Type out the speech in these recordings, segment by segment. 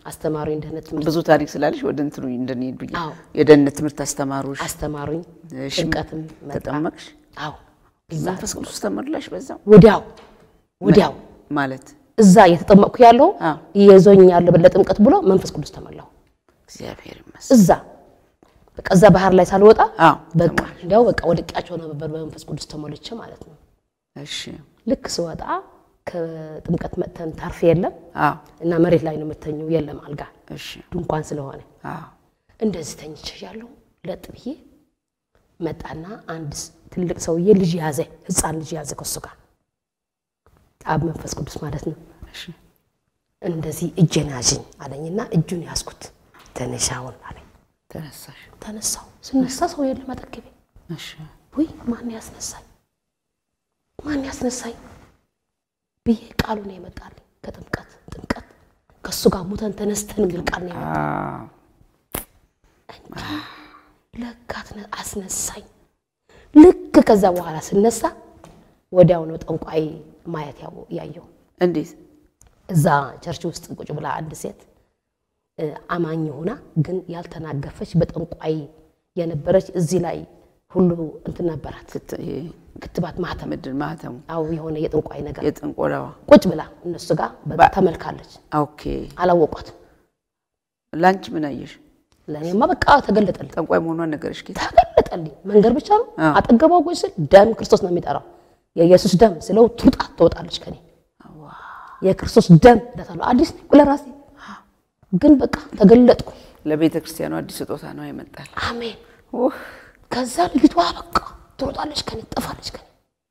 አስተማሩኝ። ደህንነት ትምህርት ብዙ ታሪክ ስላለሽ ወደ እንትኑ እንደኔድ ብዬ አዎ። የደህንነት ትምህርት አስተማሩሽ፣ አስተማሩኝ። እሺ፣ ጥምቀትም መጣ። ተጠመቅሽ፣ አዎ እዛ መንፈስ ቅዱስ ተመላሽ በዛው ወዲያው ወዲያው ማለት እዛ እየተጠመቅኩ ያለው አዎ። ይዞኝ ያለ ለጥምቀት ብሎ መንፈስ ቅዱስ ተመላሁ። እግዚአብሔር ይመስገን። እዛ በቃ እዛ ባህር ላይ ሳልወጣ አዎ በቃ እንዲያው በቃ ወድቄያቸው ነበር በመንፈስ ቅዱስ ተሞልቼ ማለት ነው። እሺ፣ ልክ ስወጣ ከጥምቀት መጥተን ታርፍ የለም አዎ እና መሬት ላይ ነው የምተኘው፣ የለም አልጋ እሺ፣ ድንኳን ስለሆነ አዎ እንደዚህ ተኝቼ ያለው ለጥ ብዬ መጣና አንድ ስ- ትልቅ ሰውዬ ልጅ ያዘ፣ ህፃን ልጅ ያዘ ከሱ ጋር አብ መንፈስ ቅዱስ ማለት ነው። እሺ፣ እንደዚህ እጄን ያዥኝ አለኝና እጁን ያዝኩት። ተነሻውን አለኝ። ተነሳሽ። ተነሳው። ስነሳ ሰው የለም አጠገቤ። እሺ፣ ውይ ማን ያስነሳኝ ማን ያስነሳኝ ብዬ ቃሉ ነው የመጣልኝ። ከጥምቀት ጥምቀት ከእሱ ጋር ሙተን ተነስተን የሚል ቃል ነው የመጣ አዎ ለካት አስነሳኝ። ልክ ከዛ በኋላ ስነሳ ወዲያው ነው ጠንቋይ ማየት ያው- ያየው። እንዴት? እዛ ቸርች ውስጥ ቁጭ ብላ አንድ ሴት እ፣ አማኝ ሆና ግን ያልተናገፈች በጠንቋይ የነበረች እዚህ ላይ ሁሉ እንትን ነበራት ክት- ይሄ ክትባት ማህተም ምንድን ማህተሙ አው የሆነ የጠንቋይ ነገር የጥንቆላዋ ቁጭ ብላ እነሱ ጋር በቃ ተመልካለች። ኦኬ። አላወቋትም። ላንቺ ምን አየሽ? ለእኔማ በቃ ተገለጠልኝ ጠንቋይ መሆኗን ነገረሽ ጌታ? ተገለጠልኝ። መንገድ ብቻ ነው አዎ። አጠገቧ ቁጭ ስል ደም ክርስቶስ ነው የሚጠራው። የኢየሱስ ደም ስለው ትውጣ ትወጣለች ከኔ የክርስቶስ ደም እላታለሁ። አዲስ ነኝ ለራሴ ግን በቃ ተገለጥኩ። ለቤተ ክርስቲያኑ አዲስ ስጦታ ነው ይመጣል። አሜን። ኡህ፣ ከዛ ልጅቷ በቃ ትሮጣለች ከኔ ትጠፋለች ከኔ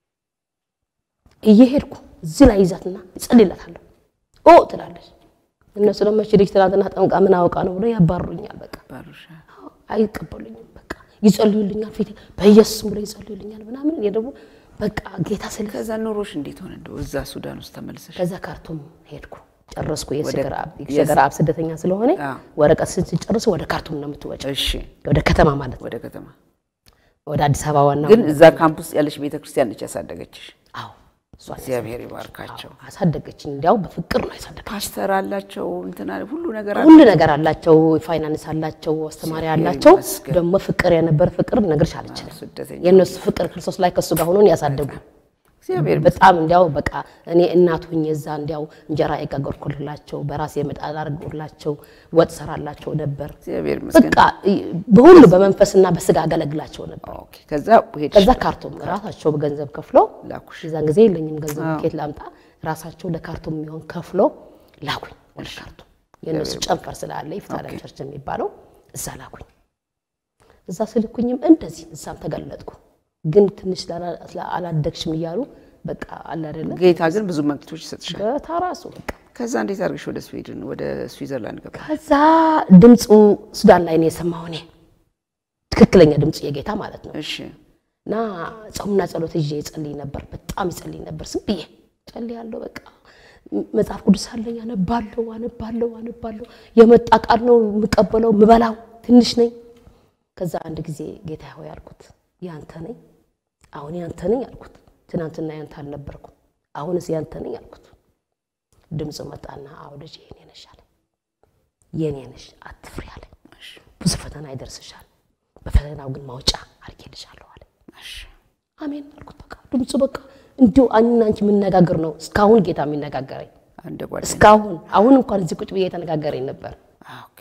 እየሄድኩ እዚህ ላይ ይዛትና ይጸልይላታለሁ ኦ ትላለች። እነሱ ደግሞ እቺ ልጅ ትናንትና ጠምቃ ምን አውቃ ነው ብሎ ያባርሩኛል። በቃ ባሩሻ አይቀበሉኝም። በቃ ይጸልዩልኛል፣ ፊት በኢየሱስም ብሎ ይጸልዩልኛል ምናምን። እኔ ደግሞ በቃ ጌታ ስለ ከዛ ኑሮሽ እንዴት ሆነ? እንደው እዛ ሱዳን ውስጥ ተመልሰሽ ከዛ ካርቱም ሄድኩ ጨረስኩ። ወደ- የሸገር አብ የሸገር አብ ስደተኛ ስለሆነ አዎ። ወረቀት ስትጨርስ ወደ ካርቱም ነው የምትወጪው፣ እሺ፣ ወደ ከተማ ማለት ነው፣ ወደ ከተማ ወደ አዲስ አበባ ዋና ግን እዛ ካምፕ ውስጥ ያለሽ ቤተ ክርስቲያን ነች ያሳደገችሽ። አዎ እሷ ነች። እግዚአብሔር ይባርካቸው። አሳደገችኝ። እንዲያው በፍቅር ነው ያሳደገች። ፓስተር አላቸው እንትና ሁሉ ነገር ሁሉ ነገር አላቸው፣ ፋይናንስ አላቸው፣ አስተማሪ አላቸው። ይመስገን። ደግሞ ፍቅር የነበረ ፍቅር ልነግርሽ አልችልም። ስደተኛ የእነሱ ፍቅር ክርስቶስ ላይ ከሱ ጋር ሆኖን ያሳደጉ እግዚአብሔር በጣም እንዲያው በቃ እኔ እናት ሁኜ እዛ እንዲያው እንጀራ የጋገርኩላቸው በራሴ ምጣድ አድርጎላቸው ወጥ ሰራላቸው ነበር። እግዚአብሔር ይመስገን። በቃ በሁሉ በመንፈስና በስጋ አገለግላቸው ነበር። ኦኬ። ከዛ ሄድሽ ከዛ ካርቱም ራሳቸው ገንዘብ ከፍሎ ላኩሽ። የዛን ጊዜ የለኝም ገንዘብ ኬት ላምጣ፣ ራሳቸው ለካርቱም የሚሆን ከፍሎ ላኩኝ ወደ ካርቱም። የእነሱ ጨንፈር ስላለ ይፍታለም ቸርች የሚባለው እዛ ላኩኝ። እዛ ስልኩኝም እንደዚህ እዛም ተገለጥኩ። ግን ትንሽ ስላላ- አላደግሽም እያሉ በቃ አለ አይደለ ጌታ ግን ብዙ መክቶች ይሰጥሻል። በታራሱ በቃ ከዛ እንዴት አድርገሽ ወደ ስዊድን ወደ ስዊዘርላንድ ገባ? ከዛ ድምፁ ሱዳን ላይ ነው የሰማሁ እኔ ትክክለኛ ድምፁ የጌታ ማለት ነው። እሺ እና ጾምና ጸሎት ይዤ ይጸልይ ነበር። በጣም ይጸልይ ነበር። ዝም ብዬ ጸልያለሁ። በቃ መጽሐፍ ቅዱስ አለኝ፣ አነባለሁ አነባለሁ አነባለሁ። የመጣ ቃል ነው የምቀበለው፣ ምበላው ትንሽ ነኝ። ከዛ አንድ ጊዜ ጌታ ሆይ አልኩት፣ ያንተ ነኝ፣ አሁን ያንተ ነኝ አልኩት። ትናንትና ያንተ አልነበርኩም፣ አሁንስ ያንተ ነኝ አልኩት። ድምፁ መጣና አዎ ልጄ የኔ ነሽ አለኝ። የኔ ነሽ አትፍሪ አለኝ። ብዙ ፈተና ይደርስሻል፣ በፈተናው ግን ማውጫ አድርጌልሻለሁ አለኝ። እሺ አሜን አልኩት። በቃ ድምፁ በቃ እንዲሁ እኔና አንቺ የምነጋገር ነው። እስካሁን ጌታ የሚነጋገረኝ አንድ ጓደኛ እስካሁን አሁን እንኳን እዚህ ቁጭ ብዬ የተነጋገረኝ ነበር ኦኬ።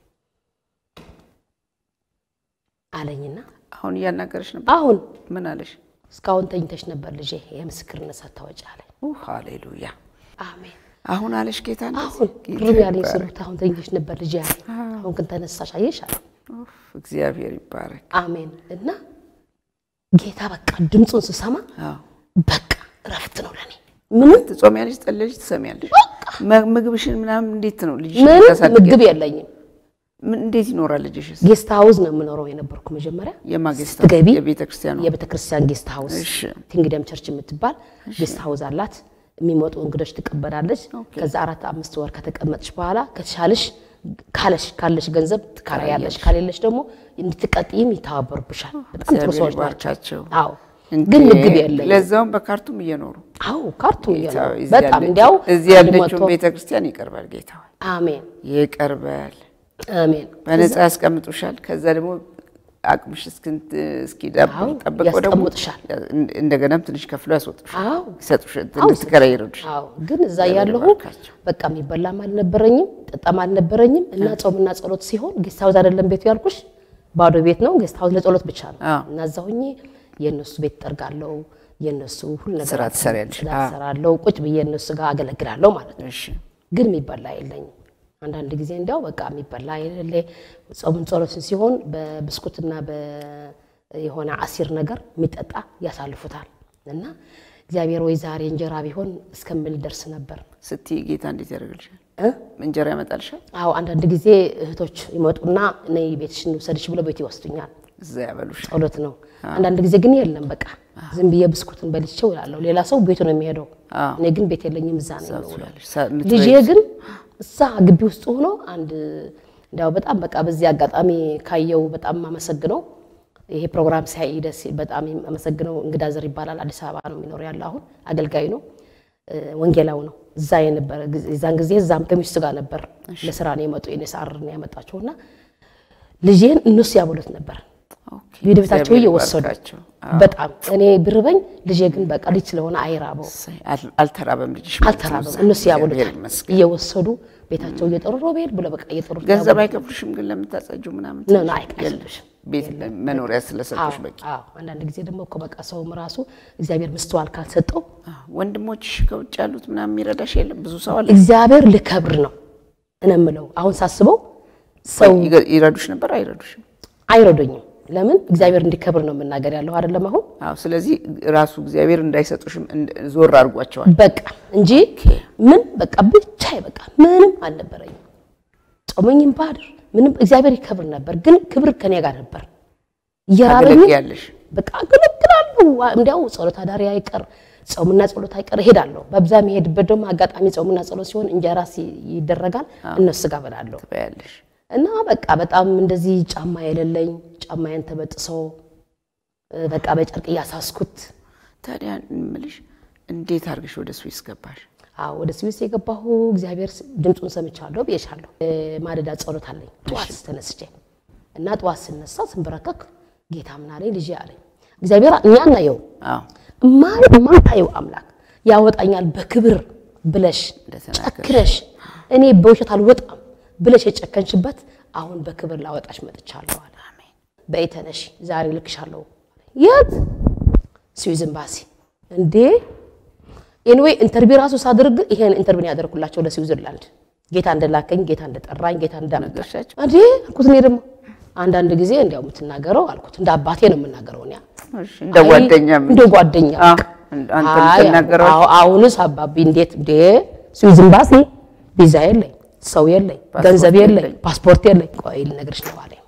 አለኝና አሁን እያናገረሽ ነበር። አሁን ምን አለሽ? እስካሁን ተኝተሽ ነበር ልጄ የምስክርነት ሳታወጪ አለኝ። ኡ ሃሌሉያ። አሜን አሁን አለሽ ጌታ እንደዚህ? አሁን ጌታ ቅርብ ያለኝ ይባረክ። ስሉት አሁን ተኝተሽ ነበር ልጄ አለኝ። አሁን ግን ተነሳሽ አየሽ አለ። ኡፍ፣ እግዚአብሔር ይባረክ። አሜን እና ጌታ በቃ ድምፁን ስሰማ አዎ በቃ እረፍት ነው ለኔ ምንም ትጾሚያለሽ፣ ትጸልያለሽ፣ ትሰሚያለሽ። መ- ምግብሽን ምናምን እንዴት ነው ልጅሽ ምንም ታሳድጊያለሽ? ምግብ የለኝም። ምን እንዴት ይኖራል ልጅሽስ? ጌስት ሀውስ ነው የምኖረው የነበርኩ መጀመሪያ የማጌስታ ስትገቢ የቤተ ክርስቲያኑ የቤተ ክርስቲያን ጌስት ሀውስ እሺ። ኪንግደም ቸርች የምትባል ጌስት ሀውስ አላት። የሚመጡ እንግዶች ትቀበላለች። ከዛ አራት አምስት ወር ከተቀመጥሽ በኋላ ከተሻለሽ ካለሽ ካለሽ ገንዘብ ትካራያለሽ፣ ካሌለሽ ደግሞ እንድትቀጥይም ይተባበሩብሻል። በጣም ጥሩ እግዚአብሔር ሰዎች ናቸው። ይባርካቸው። አዎ ግን ምግብ የለኝም። ለዛውም በካርቱም እየኖሩ አዎ ካርቱም ጌታ እየኖሩ ሆይ፣ እዚህ በጣም ያለችው- እንዲያው እዚህ አንድ ያለችውን መቶ- ቤተክርስቲያን ይቀርባል ጌታ ሆይ፣ አሜን ይቀርባል። አሜን በነፃ ያስቀምጡሻል። ከዛ ደግሞ አቅምሽ እስክንት- እስኪዳብር አዎ፣ ጠብቀው ደግሞ ያስቀምጡሻል። እንደገናም ትንሽ ከፍሎ ያስወጡሻል፣ አዎ ይሰጡሻል፣ አዎ፣ እንድትከራይ ይረዱሻል። አዎ ግን እዛ እግዚአብሔር ያለሁ ይባርካቸው። በቃ የሚበላም አልነበረኝም ጠጣም አልነበረኝም። እና ጾምና ጸሎት ሲሆን ጌስት ሀውስ አይደለም ቤቱ ያልኩሽ ባዶ ቤት ነው። ጌስት ሀውስ ለጸሎት ብቻ ነው። አዎ። እና እዛ ሆኜ የእነሱ ቤት ጠርጋለሁ፣ የእነሱ ሁሉ ነገር ስራ ትሰሪያለሽ። ጽዳት አዎ። እሰራለሁ፣ ቁጭ ብዬ እነሱ ጋር አገለግላለሁ ማለት ነው። እሺ ግን የሚበላ የለኝም። አንዳንድ ጊዜ እንዲያው በቃ የሚበላ የሌለ ጾምን ጸሎትን ሲሆን በብስኩትና የሆነ አሲር ነገር የሚጠጣ ያሳልፉታል። እና እግዚአብሔር ወይ ዛሬ እንጀራ ቢሆን እስከምል ደርስ ነበር ስትይ ጌታ እንዴት ያደርግልሻል? እ? እንጀራ ያመጣልሻል፣ አዎ አንዳንድ ጊዜ እህቶች ይመጡና ነይ ቤትሽን ውሰድሽ ብለው ቤት ይወስዱኛል። እዛ ያበሉሻል። ጸሎት ነው። አንዳንድ ጊዜ ግን የለም በቃ ዝም ብዬ ብስኩትን በልቼው እላለሁ። ሌላ ሰው ቤቱ ነው የሚሄደው፣ አዎ። እኔ ግን ቤት የለኝም፣ እዛ ነው የምውለው። ትበያለሽ። ሳ- ልጄ የምትበይው ግን እዛ ግቢ ውስጥ ሆኖ አንድ እንዲያው በጣም በቃ በዚህ አጋጣሚ ካየው በጣም አመሰግነው ይሄ ፕሮግራም ሲያይ ደስ በጣም አመሰግነው። እንግዳ ዘር ይባላል። አዲስ አበባ ነው የሚኖር ያለ አሁን አገልጋይ ነው እ፣ ወንጌላው ነው። እዛ የነበረ ጊዜ- የዛን ጊዜ እዛም ከሚስቱ ጋር ነበር ለስራ ነው የመጡ የኔሳር ነው ያመጣቸውና ልጄን እነሱ ያበሉት ነበር ኦኬ፣ ወደ ቤታቸው እግዚአብሔር እየወሰዱ ይባርካቸው። በጣም እኔ ብርበኝ ልጄ ግን በቃ ልጅ ስለሆነ አይራበው እሰይ፣ አል- አልተራበም ልጅሽ ማለት ነው። አልተራበም። እዛ እነሱ እግዚአብሔር ያበሉታል ይመስገን። እየወሰዱ ቤታቸው እየጠሩ ሮቤል ብሎ በቃ እየጠሩ ገንዘብ አይከፍሉሽም ግን ለምታጸጁ ምናምን ነው ነው የለም። አይከፍሉሽም። ቤት መኖሪያ ስለሰጡሽ በቂ። አዎ አንዳንድ ጊዜ ደግሞ እኮ በቃ ሰውም ራሱ እግዚአብሔር ምስተዋል ካልሰጠው አዎ፣ ወንድሞችሽ ከውጭ ያሉት ምናምን የሚረዳሽ የለም። ብዙ ሰው አለ። እግዚአብሔር ልከብር ነው እኔ የምለው። አሁን ሳስበው ሰው ይገ- ይረዱሽ ነበር አይረዱሽም? አይረዱኝም። ለምን እግዚአብሔር እንዲከብር ነው የምናገር ያለው አይደለም አሁን አዎ። ስለዚህ ራሱ እግዚአብሔር እንዳይሰጡሽም እንደ- ዞር አድርጓቸዋል። በቃ እንጂ ምን በቃ ብቻ በቃ ምንም አልነበረኝም። ጾመኝም ባድር ምንም እግዚአብሔር ይከብር ነበር፣ ግን ክብር ከኔ ጋር ነበር። እየራበኝ ታገለግያለሽ። በቃ አገለግላለሁ። እንዲያው ጸሎት አዳሪ አይቀር ጾምና ጸሎት አይቀር እሄዳለሁ። በብዛ የሚሄድበት ደግሞ አጋጣሚ ጾምና ጸሎት ሲሆን እንጀራ ሲ- ይደረጋል እነሱ ጋር በላለሁ ትበያለሽ። እና በቃ በጣም እንደዚህ ጫማ የሌለኝ ጫማዬን ተበጥሶ እ፣ በቃ በጨርቅ እያሳስኩት ታዲያ እምልሽ እንዴት አድርገሽ ወደ ስዊስ ገባሽ? አዎ ወደ ስዊስ የገባሁ እግዚአብሔር ስ- ድምፁን ሰምቻለሁ ብዬሻለሁ። እ፣ ማለዳ ጸሎት አለኝ ጠዋት ተነስቼ እና ጠዋት ስነሳ ስንበረከክ ጌታ ምን አለኝ ልጄ አለኝ እግዚአብሔር እኛ እናየው አዎ ማን ማታየው አምላክ ያወጣኛል በክብር ብለሽ እንደተናገርሽ። ጨክረሽ እኔ በውሸት አልወጣም ብለሽ የጨከንሽበት አሁን በክብር ላወጣሽ መጥቻለሁ አለ። አሜን። በይ ተነሽ ዛሬ ልክሻለሁ። የት ስዊዝ ኤምባሲ እንዴ? ኤንዌይ ኢንተርቪው ራሱ ሳድርግ ይሄን ኢንተርቪው ያደርኩላቸው ለስዊዘርላንድ ጌታ እንደላከኝ ጌታ እንደጠራኝ ጌታ እንዳመጣኝ ነገርሻቸው? እንዴ አልኩት። እኔ ደግሞ አንዳንድ ጊዜ እንዲያው የምትናገረው አልኩት እንደ አባቴ ነው የምናገረው እኔ እሺ፣ እንደ ጓደኛ አይ፣ እንደ ጓደኛ አዎ፣ አንተ አይ፣ የምትናገረው አዎ፣ አሁንስ አባቢ እንዴት እንዴ ስዊዝ ኤምባሲ ቪዛ የለኝ ሰው የለኝ ፓስፖርት ገንዘብ የለኝ የለኝ። ፓስፖርት የለኝ ቆይ ልነግርሽ ነው አለኝ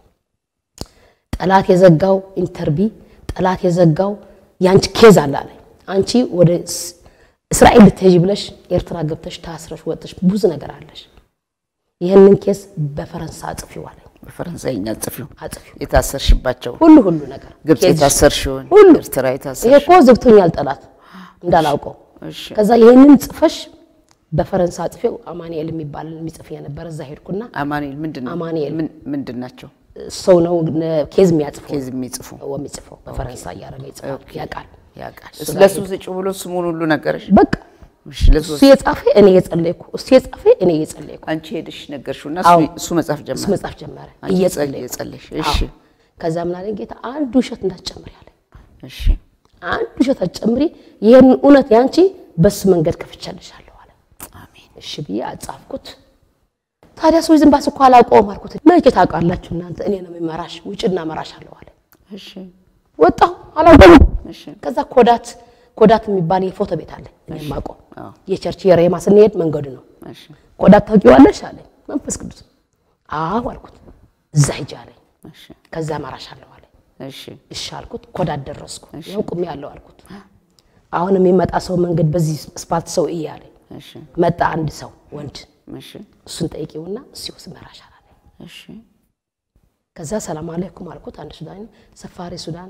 ጠላት የዘጋው ኢንተርቪ ጠላት የዘጋው የአንቺ ኬዝ አለ አለኝ አንቺ ወደ ስ- እስራኤል ልትሄጂ ብለሽ ኤርትራ ገብተሽ ታስረሽ ወጥሽ ብዙ ነገር አለሽ ይህንን ኬስ በፈረንሳ አጽፊው አለኝ በፈረንሳይኛ ጽፊው አጽፊው የታሰርሽባቸው ሁሉ ሁሉ ነገር ግብፅ ኬዝሽ የታሰርሽውን ሁሉ ኤርትራ ይሄ የታሰርሽ እኮ ዘግቶኛል ጠላት እንዳላውቀው እሺ ከዛ ይህንን ጽፈሽ በፈረንሳ ጽፌው አማኑኤል የሚባል የሚጽፍ የነበረ እዛ ሄድኩና አማኑኤል ምንድን ነው? አማኑኤል። ምን- ምንድን ናቸው? ሰው ነው ነ- ኬዝ የሚያጽፈው ኬዝ የሚጽፉ የሚጽፈው በፈረንሳ እያደረገ ይጽፋል ያውቃል ያውቃል። ለሱ ስጭ ብሎ ስሙን ሁሉ ነገረሽ? በቃ እሺ፣ ለሱ እሱ የጻፈ እኔ የጸለይኩ እሱ የጻፈ እኔ እየጸለይኩ አንቺ ሄደሽ ነገርሽው እና አዎ። እሱ መጻፍ እሱ ጀመረ። መጻፍ ጀመረ አንቺ እየጸለይኩ እየጸለይሽ እሺ፣ አዎ። ከዛ ምን አለኝ ጌታ አንድ ውሸት እንዳትጨምሪ አለኝ እሺ፣ አንድ ውሸት አትጨምሪ ይህን እውነት ያንቺ በሱ መንገድ ከፍቻለሻለሁ አለ አሜን። እሺ ብዬ አጻፍኩት። ታዲያ ሰው ዝም ባስ እኮ አላውቀውም አልኩት። መቼ ታውቃላችሁ እናንተ እኔ ነው የሚመራሽ ውጭና መራሽ አለው አለ። እሺ፣ ወጣሁ አላውቀውም። እሺ፣ ከዛ ኮዳት ኮዳት የሚባል የፎቶ ቤት አለ እኔ የማውቀው አዎ፣ የቸርች የሬማ ስንሄድ መንገዱ ነው። እሺ፣ ኮዳት ታውቂዋለሽ አለኝ። መንፈስ ቅዱስ አዎ አልኩት። እዛ ሂጅ አለኝ። እሺ፣ ከዛ መራሽ አለው አለኝ። እሺ፣ እሺ አልኩት። ኮዳት ደረስኩ። ይኸው ቁሜ ያለው አልኩት። አሁን የሚመጣ ሰው መንገድ በዚህ ስፓልት ሰው እይ አለኝ። እሺ፣ መጣ አንድ ሰው ወንድ እሺ፣ እሱን ጠይቂውና እሱ ይወስድ መራሻል አለኝ። እሺ፣ ከዛ ሰላም አለይኩም አልኩት። አንድ ሱዳን ሰፋሪ ሱዳን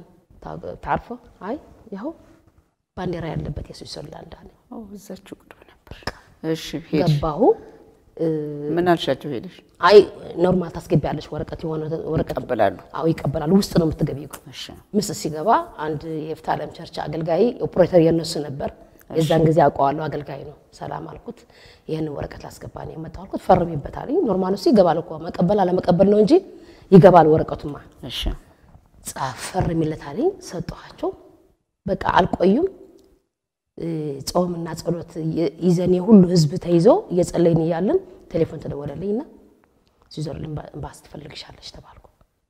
ታ- ታርፎ አይ ያው ባንዲራ ያለበት የስዊዘርላንድ አለ። ኦ፣ እዛችሁ ቅርብ ነበር። እሺ ሄድሽ? ገባሁ። እ፣ ምን አልሻቸው? ሄደሽ አይ ኖርማል ታስገቢያለሽ ወረቀት የሆነ ወረቀት ይቀበላሉ? አዎ ይቀበላሉ። ውስጥ ነው የምትገቢው። እሺ ምስ ሲገባ አንድ የፍታለም ቸርች አገልጋይ ኦፕሬተር የነሱ ነበር። የዛን ጊዜ አውቀዋለሁ። አገልጋይ ነው። ሰላም አልኩት። ይህን ወረቀት ላስገባ ነው የመጣው አልኩት። ፈርሚበታል። ኖርማል እሱ ይገባል እኮ መቀበል አለመቀበል ነው እንጂ ይገባል ወረቀቱማ። እሺ ጻፍ ፈርሚለታል። ሰጠኋቸው። በቃ አልቆዩም። እ፣ ጾምና ጸሎት የ- ይዘን የሁሉ ህዝብ ተይዞ እየጸለይን እያለን ቴሌፎን ተደወለልኝና ስዊዘርላንድ ኤምባሲ ትፈልግሻለች ተባልኩ።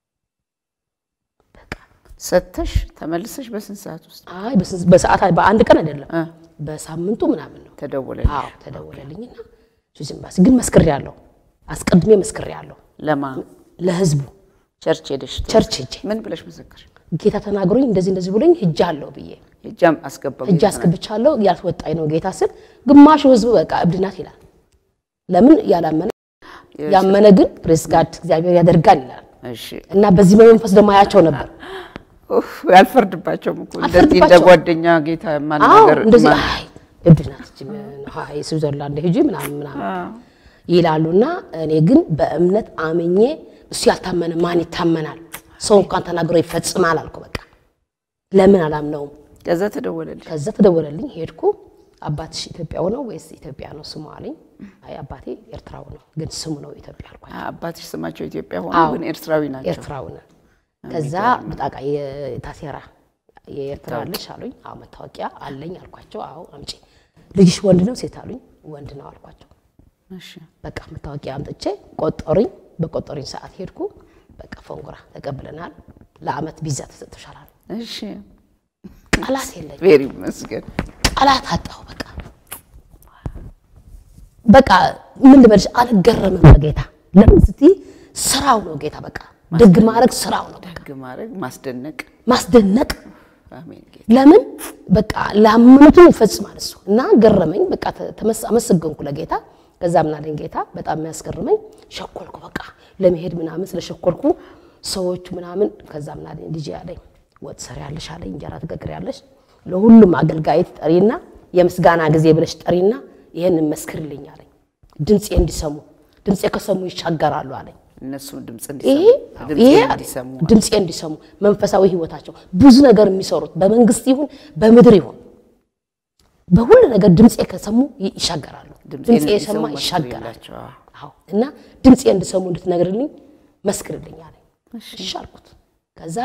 በቃ ሰተሽ ተመልሰሽ በስንት ሰዓት ውስጥ አይ በስንት- በሰዓት በአንድ ቀን አይደለም እ፣ በሳምንቱ ምናምን ነው። ተደወለልሽ? አዎ ተደወለልኝና ስዊዝ ኤምባሲ ግን መስክሬያለሁ። አስቀድሜ መስክሬያለሁ ለማ ለህዝቡ ቸርች ሄደሽ ቸርች ሄጄ ምን ብለሽ መሰከርሽ? ጌታ ተናግሮኝ እንደዚህ እንደዚህ ብሎኝ ሄጃለሁ ብዬ ሄጃም አስገባው እጅ አስገብቻለሁ ያልወጣኝ ነው ጌታ ስል ግማሹ ህዝብ በቃ እብድ ናት ይላል። ለምን ያላመነ ያመነ ግን ፕሬስ ጋድ እግዚአብሔር ያደርጋል ይላል። እሺ እና በዚህ በመንፈስ ደግሞ አያቸው ነበር። ኡፍ፣ አልፈርድባቸውም እኮ እንደዚህ እንደ አልፈርድባቸውም። ጓደኛ ጌታ አዎ ማናገር እንደዚህ ማን- አይ እብድ ናት እቺ አይ ስዊዘርላንድ ሂጂ ምናምን ምናምን ይላሉና እኔ ግን በእምነት አምኜ እሱ ያልታመነ ማን ይታመናል? ሰው እንኳን ተናግሮ ይፈጽማል አልኩ። በቃ ለምን አላምነውም? ከዛ ተደወለልሽ? ከዛ ተደወለልኝ። ሄድኩ። አባትሽ ኢትዮጵያው ነው ወይስ ኢትዮጵያ ነው ስሙ አለኝ። አይ አባቴ ኤርትራው ነው ግን ስሙ ነው ኢትዮጵያ አልኳቸው። አ- አባትሽ ስማቸው ኢትዮጵያ ሆኖ አዎ። ግን ኤርትራዊ ናቸው። ኤርትራው ነው። ከዛ በጣቃ የታሴራ የኤርትራ አለሽ አሉኝ። አዎ መታወቂያ አለኝ አልኳቸው። አዎ አምጪ። ልጅሽ ወንድ ነው ሴት አሉኝ። ወንድ ነው አልኳቸው። እሺ በቃ መታወቂያ አምጥቼ ቆጠሩኝ። በቆጠሩኝ ሰዓት ሄድኩ። በቃ ፈንጉራ ተቀብለናል፣ ለአመት ቪዛ ተሰጥቶሻል አሉ። እሺ ቃላት የለኝ ቬሪ ይመስገን። ቃላት አጣሁ። በቃ በቃ ምን ልበልሽ፣ አልገረምም በጌታ ለምን ስትይ ስራው ነው ጌታ። በቃ ደግ ማድረግ ስራው ነው። ደግ ማድረግ ማስደነቅ። ማስደነቅ አሜን ጌታ ለምን በቃ ላመኑትን ይፈጽማል እሱ እና ገረመኝ። በቃ ተመስ- አመሰገንኩ ለጌታ። ከዛ ምን አለኝ ጌታ በጣም የሚያስገርመኝ ሸኮልኩ። በቃ ለመሄድ ምናምን ስለሸኮልኩ ሰዎቹ ምናምን ከዛ ምን አለኝ ልጄ አለኝ ወጥ ሰሪያለሽ አለኝ እንጀራ ትጋግሪያለሽ ለሁሉም አገልጋይ ጠሪና የምስጋና ጊዜ ብለሽ ጠሪና ይህንን መስክርልኝ አለኝ። ድምፄ እንዲሰሙ ድምፄ ከሰሙ ይሻገራሉ አለኝ። እነሱም ድምፅ ይሄ እንዲሰሙ ይሄ ድምፅ እንዲሰሙ ድምፄ እንዲሰሙ መንፈሳዊ ህይወታቸው ብዙ ነገር የሚሰሩት በመንግስት ይሁን በምድር ይሁን በሁሉ ነገር ድምፄ ከሰሙ ይ- ይሻገራሉ። ድምፄን ድምፄ እንዲሰሙ የሰማ መስክር ይሻገራል። የላቸው። አዎ። አዎ እና ድምፄ እንዲሰሙ እንድትነግርልኝ መስክርልኝ አለኝ። እሺ አልኩት። ከዛ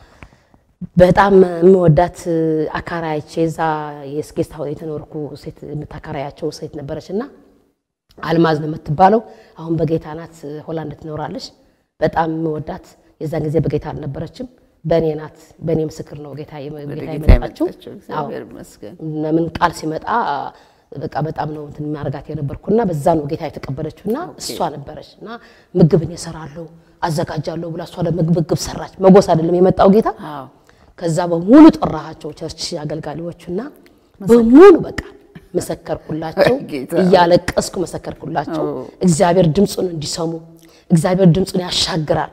በጣም የምወዳት አካራያቼ እዛ የስጌስት ሀውስ የተኖርኩ ሴት የምታካራያቸው ሴት ነበረች እና አልማዝ ነው የምትባለው። አሁን በጌታ ናት፣ ሆላንድ ትኖራለች። በጣም የምወዳት የዛን ጊዜ በጌታ አልነበረችም። በእኔ ናት፣ በእኔ ምስክር ነው ጌታ ወደ ጌታ ጌታ የመጣችው። የመጣችው አዎ እግዚአብሔር ይመስገን። ለምን ቃል ሲመጣ በቃ በጣም ነው እንትን የሚያደርጋት የነበርኩና በዛ ነው ጌታ የተቀበለችው እና እሷ ነበረች እና ምግብን እሰራለሁ አዘጋጃለሁ ብላ እሷ ለምግብ ምግብ ሰራች። መጎስ አይደለም የመጣው ጌታ። አዎ ከዛ በሙሉ ጠራሃቸው ቸርች አገልጋዮቹና በሙሉ በቃ መሰከርኩላቸው፣ ጌታ። እያለቀስኩ መሰከርኩላቸው። እግዚአብሔር ድምፁን እንዲሰሙ እግዚአብሔር ድምፁን ያሻግራል።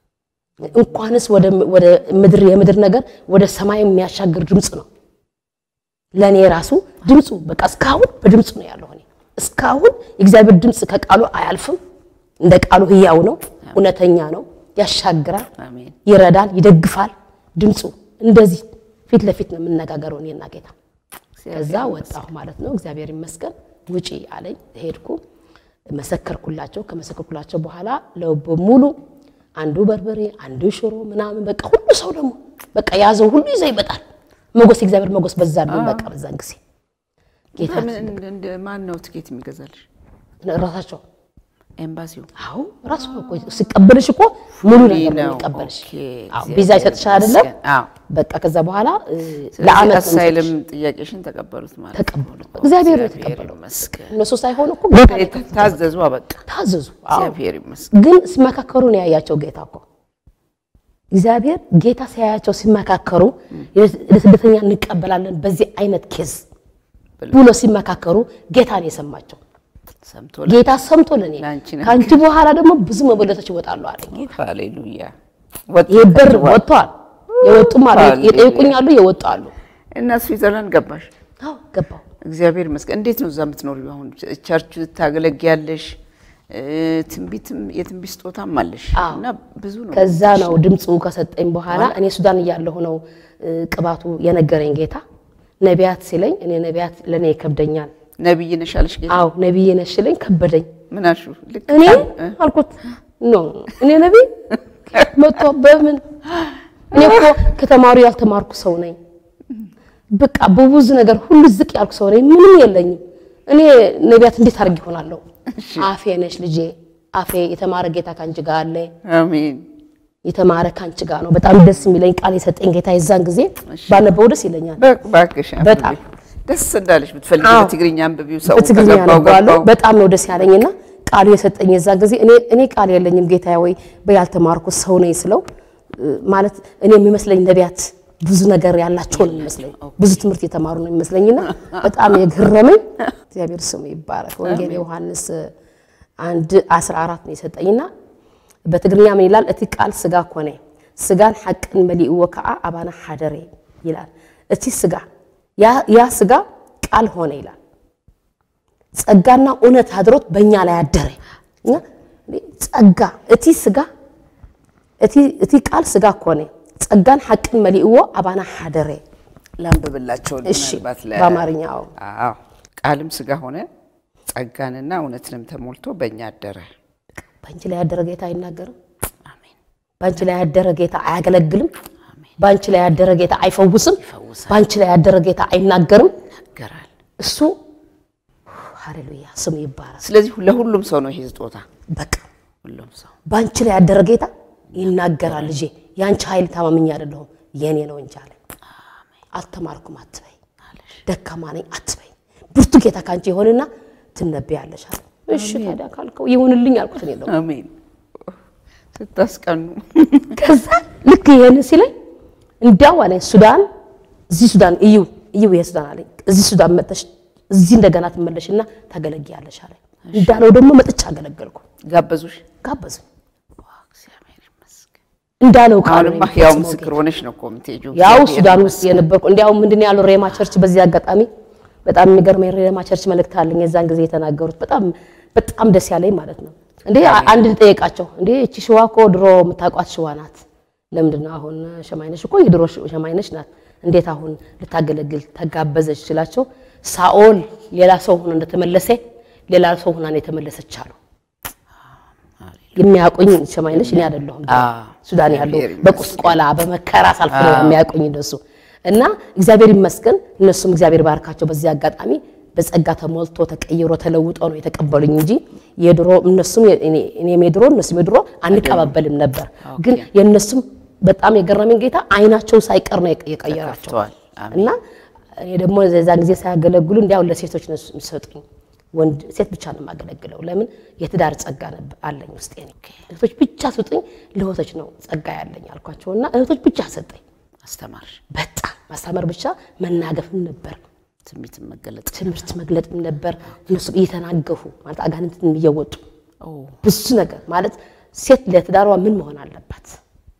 እንኳንስ ወደ ወደ ምድር የምድር ነገር ወደ ሰማይ የሚያሻግር ድምፅ ነው። ለእኔ ራሱ ድምፁ በቃ እስካሁን በድምፁ ነው ያለው። እኔ እስካሁን የእግዚአብሔር ድምፅ ከቃሉ አያልፍም። እንደ ቃሉ ሕያው ነው፣ እውነተኛ ነው፣ ያሻግራል፣ አሜን። ይረዳል፣ ይደግፋል። ድምፁ እንደዚህ ፊት ለፊት ነው የምነጋገረው እኔና ጌታ። ከዛ ወጣሁ ማለት ነው። እግዚአብሔር ይመስገን። ውጪ አለኝ። ሄድኩ፣ መሰከርኩላቸው። ከመሰከርኩላቸው በኋላ ለው በሙሉ አንዱ በርበሬ፣ አንዱ ሽሮ ምናምን በቃ ሁሉ ሰው ደግሞ በቃ ያዘው ሁሉ ይዘው ይመጣል። መጎስ የእግዚአብሔር መጎስ በዛልኝ። በቃ በዛን ጊዜ ጌታ ምን እንደ- እንደ ማን ነው ትኬት የሚገዛልሽ? ራሳቸው ኤምባሲው አዎ ራሱ ነው እኮ ሲቀበልሽ እኮ ሙሉ ነገር ነው ነው። የሚቀበልሽ። ኦኬ፣ አዎ እግዚአብሔር ቪዛ ይሰጥሻል አይደለም? ይመስገን። አዎ። በቃ ከዛ በኋላ እ፣ ስለዚህ ለአመት ነው አሳይልም ጥያቄሽን ተቀበሉት ማለት ነው። ተቀበሉት። እግዚአብሔር ነው የተቀበለው። ይመስገን። እነሱ ሳይሆኑ እኮ ጌታ ነው የተቀበለው። ታዘዙ፣ በቃ ታዘዙ። አዎ እግዚአብሔር ይመስገን። ግን ሲመካከሩ ነው ያያቸው ጌታ እኮ እግዚአብሔር ጌታ ሲያያቸው ሲመካከሩ ለስደተኛ እንቀበላለን በዚህ አይነት ኬዝ ብሎ ሲመካከሩ ጌታ ነው የሰማቸው። ሰምቶ ጌታ ሰምቶ ለኔ ለአንቺ ነው። ከአንቺ በኋላ ደግሞ ብዙ መበለቶች ይወጣሉ አለኝ። ሃሌሉያ። ይሄ በር ወጥቷል። ወጥቷል። የወጡም አሉ፣ ሃሌሉያ። የጠየቁኝ አሉ፣ የወጡ አሉ። እና ስዊዘርላንድ ገባሽ? አዎ ገባሁ። እግዚአብሔር ይመስገን። እንዴት ነው እዛ የምትኖሪው? አሁን ቸርች ታገለግያለሽ፣ እ፣ ትንቢትም የትንቢት ስጦታም አለሽ አዎ። እና ብዙ ነው። ከዛ ነው ድምፁ ከሰጠኝ በኋላ እኔ ሱዳን እያለሁ ነው እ፣ ቅባቱ የነገረኝ ጌታ ነቢያት ሲለኝ እኔ ነቢያት ለእኔ ይከብደኛል። ነቢይ ነሽ አለሽ ጌታ። አዎ ነቢይ ነሽ ሲለኝ ከበደኝ። ምን አልሽው? ልክ እኔ እ? አልኩት ኖ እኔ ነቢይ መጥቶ በምን እኔ እኮ ከተማሩ ያልተማርኩ ሰው ነኝ። በቃ በብዙ ነገር ሁሉ ዝቅ ያልኩ ሰው ነኝ። ምንም የለኝም። እኔ ነቢያት እንዴት አድርግ ይሆናለሁ? አፌ ነሽ ልጄ፣ አፌ የተማረ ጌታ ካንቺ ጋር አለ። አሜን። የተማረ ካንቺ ጋር ነው። በጣም ደስ የሚለኝ ቃል የሰጠኝ ጌታ የዛን ጊዜ ባነበው ደስ ይለኛል። በ- እባክሽ አንብቢ። በጣም። ደስ እንዳለሽ ብትፈልጊ አዎ። በትግርኛ አንብቢው። ሰው በትግርኛ ከገባው አነበዋለሁ። ገባው። በጣም ነው ደስ ያለኝና ቃሉ የሰጠኝ የዛን ጊዜ እኔ እኔ ቃል የለኝም ጌታ ወይ በያልተማርኩ ሰው ነኝ ስለው እ፣ ማለት እኔ የሚመስለኝ ነቢያት ብዙ ነገር ያላቸው ነው የሚመስለኝ፣ ብዙ ትምህርት የተማሩ ነው የሚመስለኝና በጣም የገረመኝ እግዚአብሔር ስሙ ይባረክ። ወንጌል ዮሐንስ አንድ 14 ነው የሰጠኝና በትግርኛ ምን ይላል? እቲ ቃል ስጋ ኮነ ስጋን ሓቅን መሊእዎ ከዓ አባና ሓደረ ይላል። እቲ ስጋ ያ- ያ ስጋ ቃል ሆነ ይላል። ጸጋና እውነት አድሮት በእኛ ላይ አደረ። እና ጸጋ እቲ ስጋ እቲ- እቲ ቃል ስጋ ኮነ ጸጋን ሓቅን መሊእዎ አባና ሓደረ። ላንብብላቸው እሺ ምናልባት ለ- በአማርኛ አዎ። አዎ ቃልም ስጋ ሆነ ጸጋንና እውነትንም ተሞልቶ በእኛ አደረ። በአንቺ ላይ ያደረ ጌታ አይናገርም። አሜን። በአንቺ ላይ ያደረ ጌታ አያገለግልም። በአንቺ ላይ ያደረ ጌታ አይፈውስም። በአንቺ ላይ ያደረ ጌታ አይናገርም። ይናገራል። እሱ ሃሌሉያ ስሙ ይባረክ። ስለዚህ ለሁሉም ሰው ነው ይሄ ስጦታ። በቃ ሁሉም ሰው በአንቺ ላይ ያደረ ጌታ ይናገራል። ልጄ የአንቺ ኃይል ታማምኝ አይደለሁም የኔ ነው እንጂ አለኝ። አልተማርኩም አትበይ፣ ደካማ ነኝ አትበይ። ብርቱ ጌታ ከአንቺ ይሆንና ትነበያለሽ አለ። እሺ ታዲያ ካልከው ይሁንልኝ አልኩት። እኔ ደግሞ አሜን። ስታስቀኑ ከዛ ልክ ይሄን ሲለኝ እንዲያው አለኝ ሱዳን እዚህ ሱዳን እዩ እዩ ይሄ ሱዳን አለኝ። እዚህ ሱዳን መጥተሽ እዚህ እንደገና ትመለሽና ታገለግያለሽ አለኝ። እንዳለው ደግሞ መጥቻ አገለገልኩ። ጋበዙሽ። ጋበዙ እግዚአብሔር ይመስገን። እንዳለው ቃል አሁንማ ያው ምስክር ሆነሽ ነው እኮ የምትሄጂው። ያው እግዚአብሔር ሱዳን ውስጥ የነበርኩ እንዲያው ምንድን ነው ያለው ሬማ ቸርች በዚህ አጋጣሚ በጣም የሚገርመኝ ሬማ ቸርች መልእክት አለኝ የዛን ጊዜ የተናገሩት በጣም በጣም ደስ ያለኝ ማለት ነው። እንዴ አንድ ልጠየቃቸው እንዴ እቺ ሽዋ እኮ ድሮ የምታውቋት ሽዋ ናት። ለምንድን ነው አሁን ሸማይነሽ እኮ የድሮ ሸማይነሽ ናት። እንዴት አሁን ልታገለግል ተጋበዘች ስላቸው ሳኦል ሌላ ሰው ሆኖ እንደተመለሰ ሌላ ሰው ሆና ነው የተመለሰች አሉ። የሚያውቁኝ ሸማይነሽ እኔ አይደለሁም። አዎ። ሱዳን ያለው እግዚአብሔር በቁስቋላ በመከራ ሳልፍ ነው የሚያውቁኝ እነሱ እና እግዚአብሔር ይመስገን እነሱም እግዚአብሔር ባርካቸው። በዚህ አጋጣሚ በጸጋ ተሞልቶ ተቀይሮ ተለውጦ ነው የተቀበሉኝ እንጂ የድሮ እነሱም እኔ- እኔም የድሮ እነሱም የድሮ አንቀባበልም ነበር። ግን የእነሱም በጣም የገረመኝ ጌታ አይናቸው ሳይቀር ነው የቀ- የቀየራቸው ተከፍተዋል። አሜን። እና እኔ ደግሞ የዛን ጊዜ ሳያገለግሉ እንዲያው ለሴቶች ነው የሚሰጡኝ። ወንድ ሴት ብቻ ነው የማገለግለው። ለምን የትዳር ጸጋ ነበር አለኝ ውስጤ ነው። እህቶች ብቻ ስጡኝ፣ ለእህቶች ነው ጸጋ ያለኝ አልኳቸውና እህቶች ብቻ ሰጠኝ። አስተማርሽ። በጣም ማስተማር ብቻ መናገፍም ነበር፣ ትንቢትን መገለጥ ትምህርት መግለጥም ነበር። እነሱ እየተናገፉ ማለት አጋንንትን እየወጡ ኦ፣ ብዙ ነገር ማለት ሴት ለትዳሯ ምን መሆን አለባት?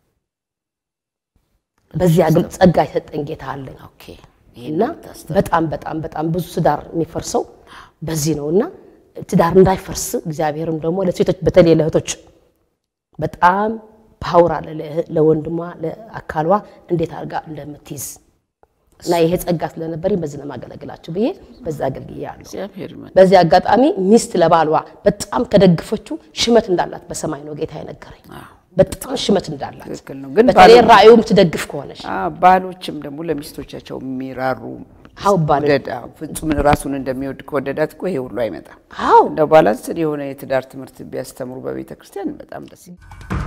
በዚህ አግል ጸጋ የሰጠኝ ጌታ አለኝ። ኦኬ። እና በጣም በጣም በጣም ብዙ ትዳር የሚፈርሰው በዚህ ነው። እና ትዳር እንዳይፈርስ እግዚአብሔርም ደግሞ ለሴቶች በተለይ ለእህቶች በጣም ፓወር አለ ለእህ- ለወንድሟ ለአካሏ እንዴት አድርጋ እንደምትይዝ እና ይሄ ጸጋ ስለነበረኝ በዚህ ለማገለግላችሁ ብዬ በዛ አገልግያለሁ። እግዚአብሔር ይመስገን። በዚህ አጋጣሚ ሚስት ለባሏ በጣም ከደግፈችው ሽመት እንዳላት በሰማይ ነው ጌታ የነገረኝ። በጣም ሽመት እንዳላት ትክክል ነው። ግን በተለይ ባሎ- ራእዩ የምትደግፍ ከሆነች አ፣ ባሎችም ደግሞ ለሚስቶቻቸው የሚራሩ አው ባል ውደድ፣ አዎ፣ ፍጹም ራሱን እንደሚወድ ከወደዳት እኮ ይሄ ሁሉ አይመጣም። አው እንደ ባላንስን የሆነ የትዳር ትምህርት ቢያስተምሩ በቤተ ክርስቲያን በጣም ደስ ይላል።